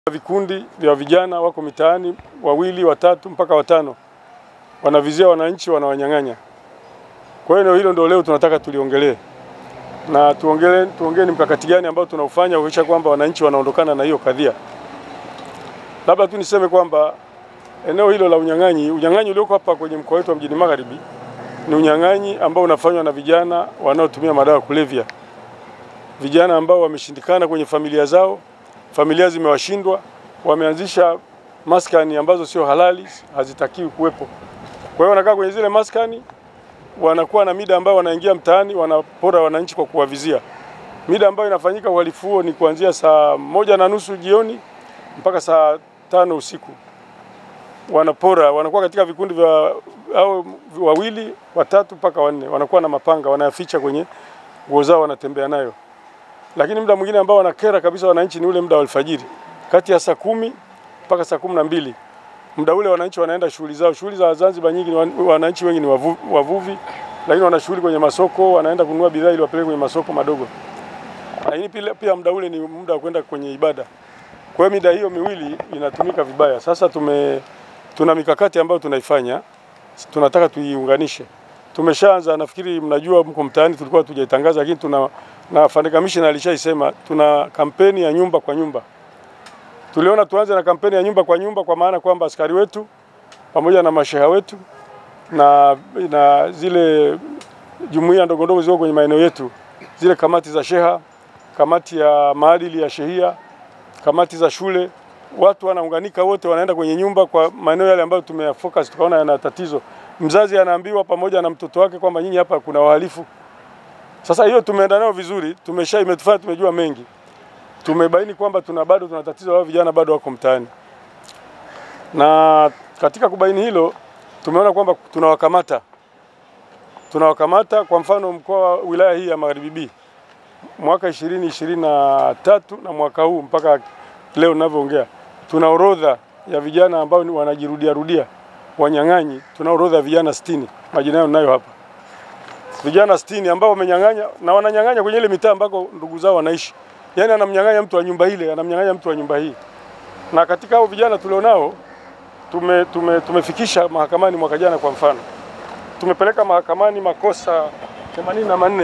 Vikundi vya vijana wako mitaani, wawili watatu mpaka watano, wanavizia wananchi, wanawanyang'anya. Kwa hiyo eneo hilo ndio leo tunataka tuliongelee na tuongee tuongee ni mkakati gani ambao tunaufanya kuhakikisha kwamba wananchi wanaondokana na hiyo kadhia. Labda tu niseme kwamba eneo hilo la unyang'anyi, unyang'anyi ulioko hapa kwenye mkoa wetu wa Mjini Magharibi ni unyang'anyi ambao unafanywa na vijana wanaotumia madawa ya kulevya, vijana ambao wameshindikana kwenye familia zao, familia zimewashindwa, wameanzisha maskani ambazo sio halali, hazitakiwi kuwepo. Kwa hiyo wanakaa kwenye zile maskani, wanakuwa na mida ambayo wanaingia mtaani, wanapora wananchi kwa kuwavizia. Mida ambayo inafanyika uhalifu huo ni kuanzia saa moja na nusu jioni mpaka saa tano usiku. Wanapora, wanakuwa katika vikundi vya au wawili watatu mpaka wanne, wanakuwa na mapanga wanayaficha kwenye nguo zao, wanatembea nayo. Lakini muda mwingine ambao wanakera kabisa wananchi ni ule muda wa alfajiri, kati ya saa kumi mpaka saa kumi na mbili. Muda ule wananchi wanaenda shughuli zao. Shughuli za Zanzibar nyingi, wananchi wengi ni wavu, wavuvi, lakini wana shughuli kwenye masoko, wanaenda kununua bidhaa ili wapeleke kwenye masoko madogo. Lakini pia, pia muda ule ni muda wa kwenda kwenye ibada. Kwa hiyo mida hiyo miwili inatumika vibaya. Sasa tume tuna mikakati ambayo tunaifanya, tunataka tuiunganishe. Tumeshaanza, nafikiri mnajua, mko mtaani, tulikuwa tujaitangaza, lakini tuna na Afande Kamishna alishaisema, tuna kampeni ya nyumba kwa nyumba. Tuliona tuanze na kampeni ya nyumba kwa nyumba, kwa maana kwamba askari wetu pamoja na masheha wetu na, na zile jumuiya ndogo ndogo ziko kwenye maeneo yetu, zile kamati za sheha, kamati ya maadili ya shehia, kamati za shule, watu wanaunganika wote, wanaenda kwenye nyumba kwa maeneo yale ambayo tumeyafocus, tukaona yana tatizo. Mzazi anaambiwa pamoja na mtoto wake kwamba nyinyi hapa kuna wahalifu. Sasa hiyo tumeenda nayo vizuri, tumesha imetufanya tumejua mengi. Tumebaini kwamba tuna bado tuna tatizo la vijana bado wako mtaani, na katika kubaini hilo tumeona kwamba tunawakamata tunawakamata. Kwa mfano mkoa wa wilaya hii ya Magharibi B mwaka 2023 na mwaka huu mpaka leo ninavyoongea, tuna orodha ya vijana ambao wanajirudia rudia wanyang'anyi. Tuna orodha ya vijana 60, majina yao ninayo hapa vijana sitini ambao wamenyang'anya na wananyang'anya kwenye ile mitaa ambako ndugu zao wanaishi. Yaani anamnyang'anya mtu wa nyumba ile, anamnyang'anya mtu wa nyumba hii. Na katika hao vijana tulionao tume, tume, tumefikisha mahakamani mwaka jana kwa mfano. Tumepeleka mahakamani makosa 84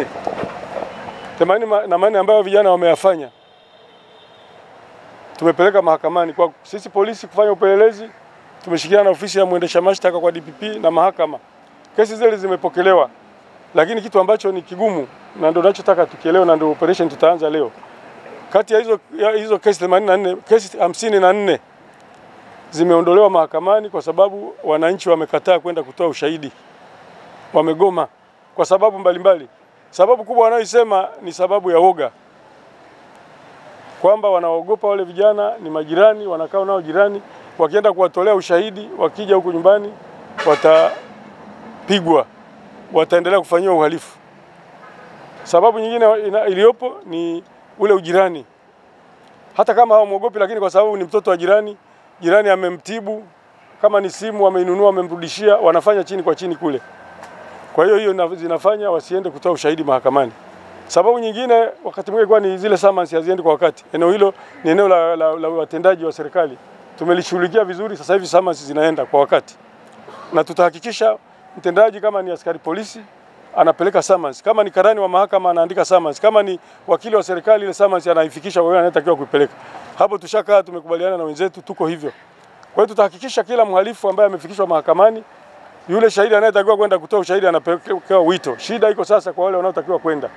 84 ambayo vijana wameyafanya. Tumepeleka mahakamani kwa sisi polisi kufanya upelelezi, tumeshirikiana na ofisi ya mwendesha mashtaka kwa DPP na mahakama. Kesi zile zimepokelewa lakini kitu ambacho ni kigumu na ndio ninachotaka tukielewe, na ndio operation tutaanza leo. Kati ya hizo, ya hizo kesi 84 kesi 54 zimeondolewa mahakamani kwa sababu wananchi wamekataa kwenda kutoa ushahidi, wamegoma kwa sababu mbalimbali mbali. Sababu kubwa wanayoisema ni sababu ya woga, kwamba wanaogopa wale vijana ni majirani, wanakaa nao jirani, wakienda kuwatolea ushahidi, wakija huku nyumbani watapigwa wataendelea kufanyiwa uhalifu. Sababu nyingine iliyopo ni ule ujirani, hata kama hawamwogopi, lakini kwa sababu ni mtoto wa jirani, jirani amemtibu, kama ni simu wameinunua, wamemrudishia, wanafanya chini kwa chini kule. Kwa hiyo hiyo zinafanya wasiende kutoa ushahidi mahakamani. Sababu nyingine wakati mwingine kwa ni zile summons haziendi kwa wakati. Eneo hilo ni eneo la, la, la watendaji wa serikali, tumelishughulikia vizuri. Sasa hivi summons zinaenda kwa wakati na tutahakikisha mtendaji kama ni askari polisi anapeleka summons, kama ni karani wa mahakama anaandika summons, kama ni wakili wa serikali ile summons anaifikisha kwa yule anayetakiwa kuipeleka. Hapo tushakaa tumekubaliana na wenzetu, tuko hivyo. Kwa hiyo tutahakikisha kila mhalifu ambaye amefikishwa mahakamani, yule shahidi anayetakiwa kwenda kutoa ushahidi anapelekewa wito. Shida iko sasa kwa wale wanaotakiwa kwenda,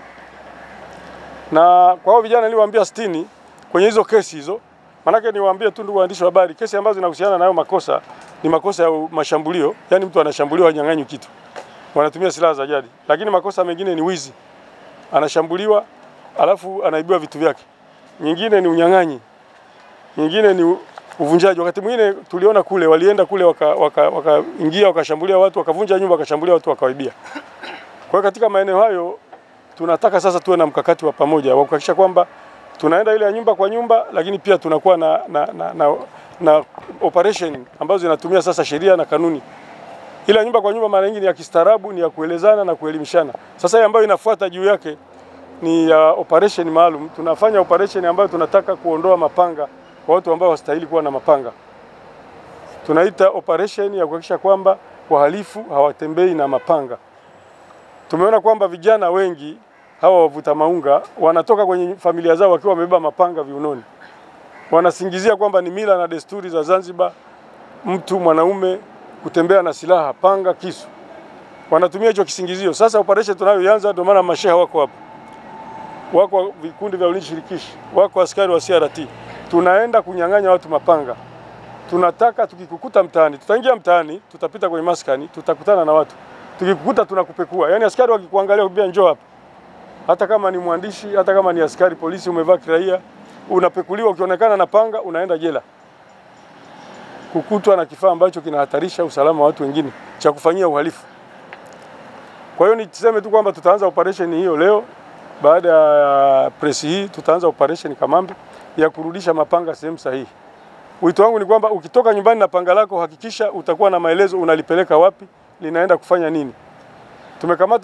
na kwa hao vijana niliwaambia 60 kwenye hizo kesi hizo, manake niwaambie tu ndugu waandishi wa habari, kesi ambazo zinahusiana na hayo makosa ni makosa ya mashambulio, yani mtu anashambuliwa hanyang'anywi kitu, wanatumia silaha za jadi. Lakini makosa mengine ni wizi, anashambuliwa alafu anaibiwa vitu vyake. Nyingine ni unyang'anyi, nyingine ni uvunjaji. Wakati mwingine tuliona kule walienda kule wakaingia waka, waka wakashambulia watu wakavunja nyumba wakashambulia watu wakawaibia. Kwa hiyo katika maeneo hayo tunataka sasa tuwe na mkakati wa pamoja wa kuhakikisha kwamba tunaenda ile ya nyumba kwa nyumba, lakini pia tunakuwa na, na, na, na na operation ambazo zinatumia sasa sheria na kanuni. Ila nyumba kwa nyumba mara nyingi ni ya kistaarabu, ni ya kuelezana na kuelimishana. Sasa hii ambayo inafuata juu yake ni ya operation maalum. Tunafanya operation ambayo tunataka kuondoa mapanga kwa watu ambao wastahili kuwa na mapanga. Tunaita operation ya kuhakikisha kwamba wahalifu hawatembei na mapanga. Tumeona kwamba vijana wengi hawa wavuta maunga wanatoka kwenye familia zao wakiwa wamebeba mapanga viunoni, wanasingizia kwamba ni mila na desturi za Zanzibar mtu mwanaume kutembea na silaha, panga, kisu. Wanatumia hicho kisingizio. Sasa operation tunayoanza, ndio maana masheha wako hapa, wako vikundi vya ulinzi shirikishi, wako askari wa CRT. Tunaenda kunyang'anya watu mapanga. Tunataka tukikukuta mtaani, tutaingia mtaani, tutapita kwenye maskani, tutakutana na watu. Tukikukuta tunakupekua. Yaani askari wakikuangalia kubia njoo hapa. Hata kama ni mwandishi, hata kama ni askari polisi umevaa kiraia, unapekuliwa ukionekana na panga unaenda jela kukutwa na kifaa ambacho kinahatarisha usalama wa watu wengine cha kufanyia uhalifu. Kwa hiyo niseme tu kwamba tutaanza operation hiyo leo. Baada ya press hii, tutaanza operation Kamambe ya kurudisha mapanga sehemu sahihi. Wito wangu ni kwamba ukitoka nyumbani na panga lako, hakikisha utakuwa na maelezo unalipeleka wapi, linaenda kufanya nini. Tumekamata